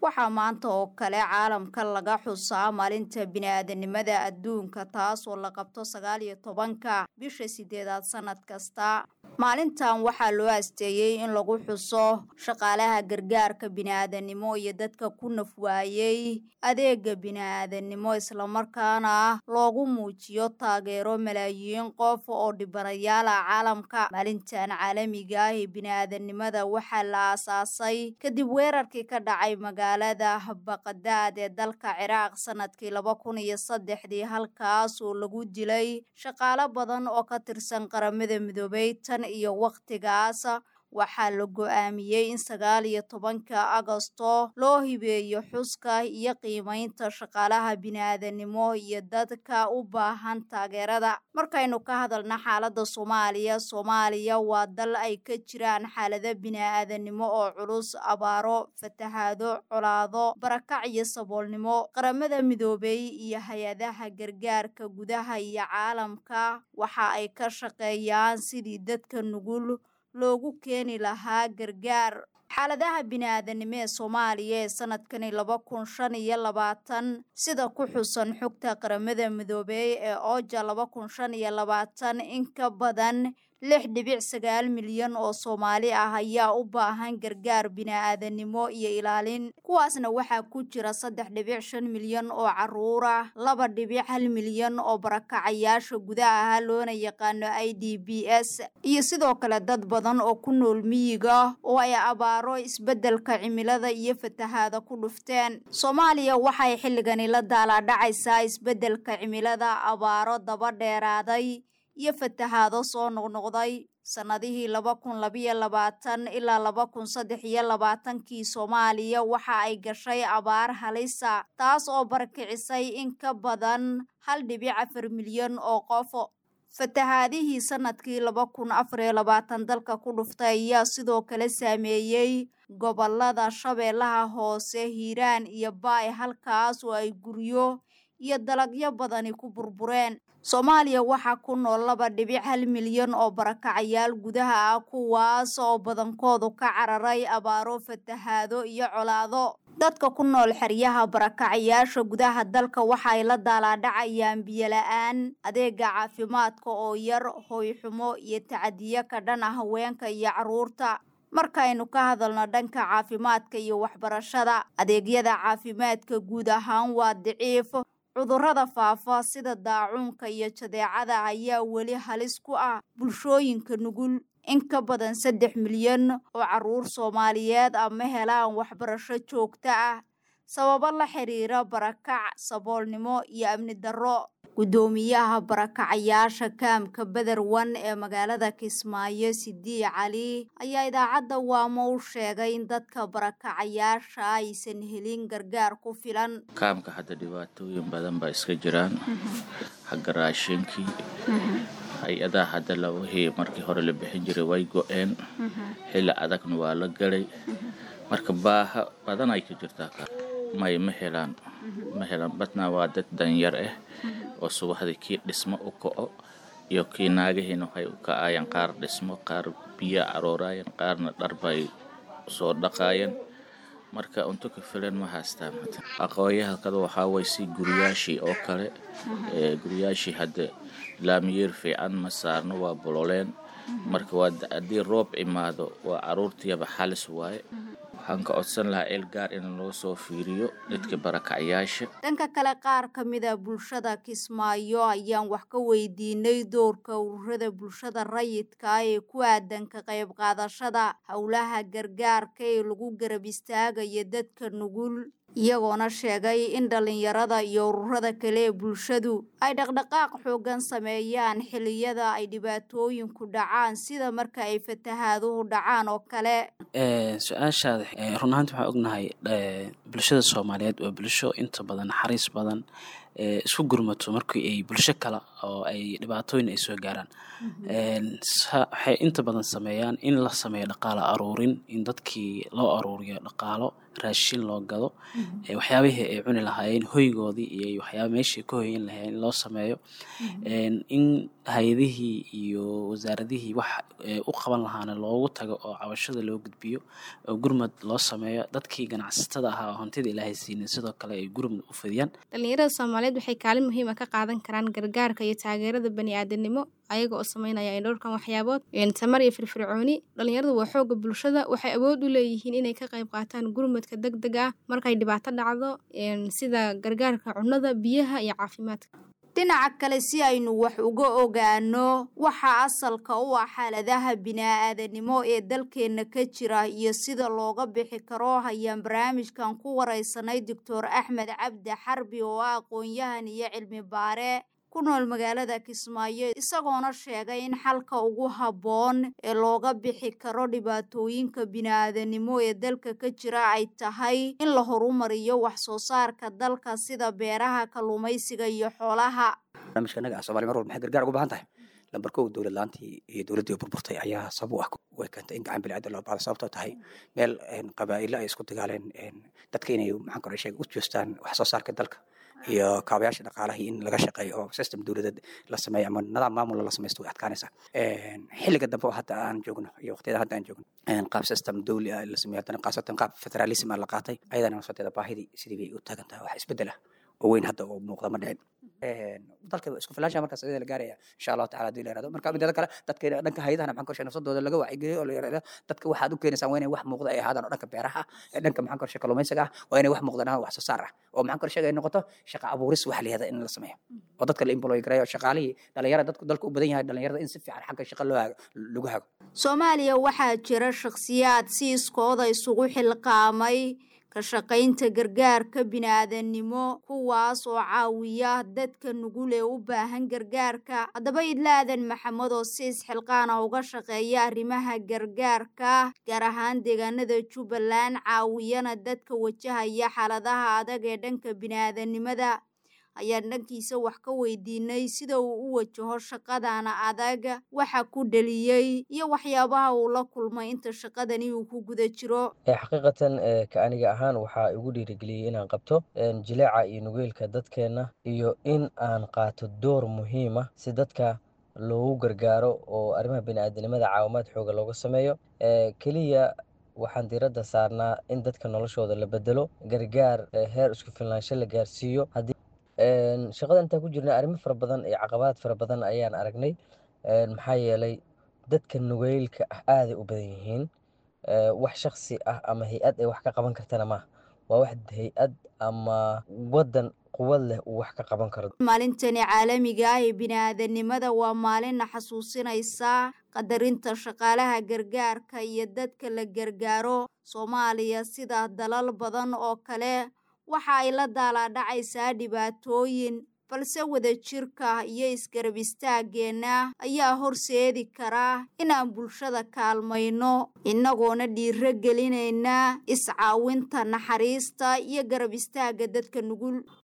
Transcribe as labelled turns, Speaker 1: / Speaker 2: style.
Speaker 1: waxaa maanta oo kale caalamka laga xusaa maalinta bini-aadanimada adduunka taas oo la qabto sagaal iyo tobanka bisha sideedaad sanad kasta maalintan waxaa loo asteeyey in lagu xuso shaqaalaha gargaarka bini-aadanimo iyo dadka ku nafwaayey adeega bini-aadanimo islamarkaana loogu muujiyo taageero malaayiin qof oo dhibanayaal ah caalamka maalintan caalamiga ah ee bini-aadanimada waxaa la aasaasay kadib weerarkii ka dhacay magaalada baqadaad ee dalka ciraaq sanadkii laba kun iyo saddexdii halkaas oo lagu dilay shaqaalo badan oo ka tirsan qaramada midoobay tan iyo wakhtigaas waxaa la go-aamiyey in sagaal iyo tobanka agosto loo hibeeyo xuska iyo qiimeynta shaqaalaha bini-aadanimo iyo dadka u baahan taageerada markaynu ka hadalna xaaladda soomaaliya soomaaliya waa dal ay ka jiraan xaalado bini-aadanimo oo culus abaaro fatahaado colaado barakac iyo saboolnimo qaramada midoobay iyo hay-adaha gargaarka gudaha iyo caalamka waxa ay ka shaqeeyaan sidii dadka nugul loogu keeni lahaa gargaar xaaladaha bini-aadanimo ee soomaaliya ee sanadkani laba kun shan iyo labaatan sida ku xusan xogta qaramada midoobey ee ooja laba kun shan iyo labaatan in ka badan lix dhibic sagaal milyan oo soomaali ah ayaa u baahan gargaar bini-aadanimo iyo ilaalin kuwaasna waxaa ku jira saddex dhibic shan milyan oo caruur ah laba dhibic hal milyan oo barakacayaasha gudaha ah loona yaqaano i d b s iyo sidoo kale dad badan oo ku nool miyiga oo ay abaaro isbeddelka cimilada iyo fatahaada ku dhufteen soomaaliya waxay xilligani la daalaadhacaysaa isbeddelka cimilada abaaro daba dheeraaday iyo fatahaado soo noqnoqday sannadihii laba kun labayo labaatan ilaa laba kun saddex iyo labaatankii soomaaliya waxa ay gashay abaar halisa taas oo barakicisay in ka badan hal dhibic afar milyan oo qof fatahaadihii sanadkii laba kun afar iyo labaatan dalka ku dhuftay ayaa sidoo kale saameeyey gobolada shabeellaha hoose hiiraan iyo baay halkaas oo ay guryo iyo dalagyo badani ku burbureen soomaaliya waxaa ku nool laba dhibic hal milyan oo barakacayaal gudaha ah kuwaas oo badankoodu ka cararay abaaro fatahaado iyo colaado dadka ku nool xeryaha barakacayaasha gudaha dalka waxa ay la daalaadhacayaan biyola-aan adeega caafimaadka oo yar hooyxumo iyo tacadiyo ka dhan ah haweenka iyo carruurta markaynu ka hadalno dhanka caafimaadka iyo waxbarashada adeegyada caafimaadka guud ahaan waa daciif cudurrada faafa sida daacuunka iyo jadeecada ayaa weli halis ku ah bulshooyinka nugul in ka badan saddex milyan oo carruur soomaaliyeed ah ma helaan waxbarasho joogto ah sababo la xiriira barakac saboolnimo iyo amni darro guddoomiyaha barakacayaasha kaamka bederwan ee magaalada kismaayo sidii cali ayaa idaacadda waamo u sheegay in dadka barakacayaasha aysan helin gargaar ku filan
Speaker 2: kaamka hadda dhibaatooyin badan baa iska jiraan xagga raashinkii hay-adaha hadda lawahii markii hore la bixin jiray way go-een xilli adagna waa la galay marka baaha badan ay ka jirtaa may ma helaan ma helaan badnaa waa dad danyar ah oo subaxdii kii dhismo u kaco iyo kii naagahiina waxay u kacayaan qaar dhismo qaar biyo aroorayaan qaarna dharbay soo dhaqaayeen marka cunto ka filan ma haystaan aqooyahalkada waxaa way si guriyaashii oo kale guriyaashii hadda laamiyeer fiican ma saarno waa bololeen marka waa haddii roob imaado waa caruurtiiyaba xalis waaye waxaan ka codsan lahaa eel gaar in loo soo fiiriyo dadka barakacyaasha
Speaker 1: dhanka kale qaar ka mida bulshada kismaayo ayaan wax ka weydiinay doorka ururada bulshada rayidka ee ku aadan ka qayb qaadashada howlaha gargaarka ee lagu garab istaagayo dadka nugul iyagoona sheegay in dhallinyarada iyo ururada kale ee bulshadu ay dhaqdhaqaaq xoogan sameeyaan xilliyada ay dhibaatooyinku dhacaan sida marka ay fatahaaduhu dhacaan oo kale
Speaker 3: su-aashaada run ahaanti waxaan ognahay bulshada soomaaliyeed waa bulsho inta badan naxariis badan isku gurmato markii ay bulsho kale oo ay dhibaatooyin ay soo gaaraan waxay inta badan sameeyaan in la sameeyo dhaqaalo aruurin in dadkii loo aruuriyo dhaqaalo raashin loo gado waxyaabihii ay cuni lahaayeen hoygoodii iyo waxyaaba meeshii ka hoyan lahaayeen in loo sameeyo in hay-adihii iyo wasaaradihii wax u qaban lahaana loogu tago oo cabashada loo gudbiyo oo gurmad loo sameeyo dadkii ganacsatada ahaa oo hantida ilaahay siinin sidoo kale ay gurmad u fidiyaan
Speaker 4: dhalinyarada soomaaliyeed waxay kaalin muhiima ka qaadan karaan gargaarka iyo taageerada bani-aadanimo ayaga oo sameynaya dhowrkan waxyaabood tamar iyo firfircooni dhalinyaradu waa xooga bulshada waxay awood u leeyihiin inay ka qayb qaataan gurmadka deg deg ah markay dhibaato dhacdo sida gargaarka cunnada biyaha iyo caafimaadka
Speaker 1: dhinaca kale si aynu wax uga ogaano waxa asalka u ah xaaladaha bini-aadanimo ee dalkeenna ka jira iyo sida looga bixi karo hayaan barnaamijkan ku wareysanay doctor axmed cabdi xarbi oo ah aqoon-yahan iyo cilmi baare ku nool magaalada kismaayo isagoona sheegay in xalka ugu habboon ee looga bixi karo dhibaatooyinka bini-aadanimo ee dalka ka jira ay tahay in la horumariyo wax soo saarka dalka sida beeraha kalluumaysiga iyo xoolaha
Speaker 5: barnaamijka naga ah somalia mar walba maxay gargaar uga baahan tahay lambar kow dowlad laantii iyo dowladdii burburtay ayaa sabab u ah way keentay in gacan biniaadan loo baado sababtoo tahay meel qabaa'ilo ay isku dagaaleen dadka inay maxaan kore sheega u joostaan wax soo saarka dalka iyo kaabayaasha dhaqaalahii in laga shaqeeyo oo system dowladeed la sameeyo ama nidaam maamul la samaysto way adkaanaysaa xilliga dambe oo hadda aan joogno iyo waqtiyada hadda aan joogno qaab system dowli ah la sameeyo haddana khaasatan qaab federalism ah la qaatay ayadana nafsadeeda baahidii sidii bay u taagan tahay wax isbeddel ah oo weyn hadda oo muuqda ma dhicin dalka isku filaansha markaas ayada la gaaraya insha allahu tacala hadii la yirahdo marka mideeda kale dadka dhanka hayadaha maxaan korshe nafsadooda laga wacyigeliyo oo la yirahdo dadka waxaad u keenaysaan waa inay wax muuqda ay ahaadaan oo dhanka beeraha ah dhanka maxaan korshe kalluumaysiga ah waa inay wax muuqdaan wax soo saar ah oo maxaan korshe ay noqoto shaqa abuuris wax la yihahda in la sameeyo oo dadka la employ gareeyo shaqaalihii dhalinyara dadku dalka u badan yahay dhalinyarada in si fiican xagga shaqa loo hago lagu hago
Speaker 1: soomaaliya waxaa jira shakhsiyaad si iskooda isugu xilqaamay ka shaqaynta gargaarka bini-aadannimo kuwaas oo caawiya dadka nugul ee u baahan gargaarka haddaba idlaadan maxamed oo si isxilqaana uga shaqeeya arrimaha gargaarka gaar ahaan deegaanada jubbaland caawiyana dadka wajahaya xaaladaha adag ee dhanka bini-aadannimada ayaan dhankiisa wax ka weydiinay sida uu u wajaho shaqadana adag waxa ku dheliyey iyo waxyaabaha uu la kulmay inta shaqadani uu ku guda jiro
Speaker 6: xaqiiqatan ka aniga ahaan waxaa igu dhiirigeliyey inaan qabto jileeca iyo nugeylka dadkeenna iyo in aan qaato door muhiim ah si dadka loogu gargaaro oo arrimaha bini-aadanimada caawimaad xooga looga sameeyo keliya waxaan diiradda saarnaa in dadka noloshooda la bedelo gargaar heer isku filnaansho la gaarsiiyo shaqada intaan ku jirnay arrimo fara badan iyo caqabaad fara badan ayaan aragnay maxaa yeelay dadka nugeylka ah aaday u badan yihiin wax shaksi ah ama hay-ad ay wax ka qaban kartana maaha waa wax hay-ad ama waddan quwad leh uu wax ka qaban karo
Speaker 1: maalintani caalamiga ah ee bini-aadannimada waa maalina xasuusinaysa qadarinta shaqaalaha gargaarka iyo dadka la gargaaro soomaaliya sida dalal badan oo kale waxa ay la daalaadhacaysaa dhibaatooyin balse wadajirka iyo isgarab istaageenna ayaa horseedi kara inaan bulshada kaalmayno innagoona dhiiro gelinayna iscaawinta naxariista iyo garab istaagga dadka nugul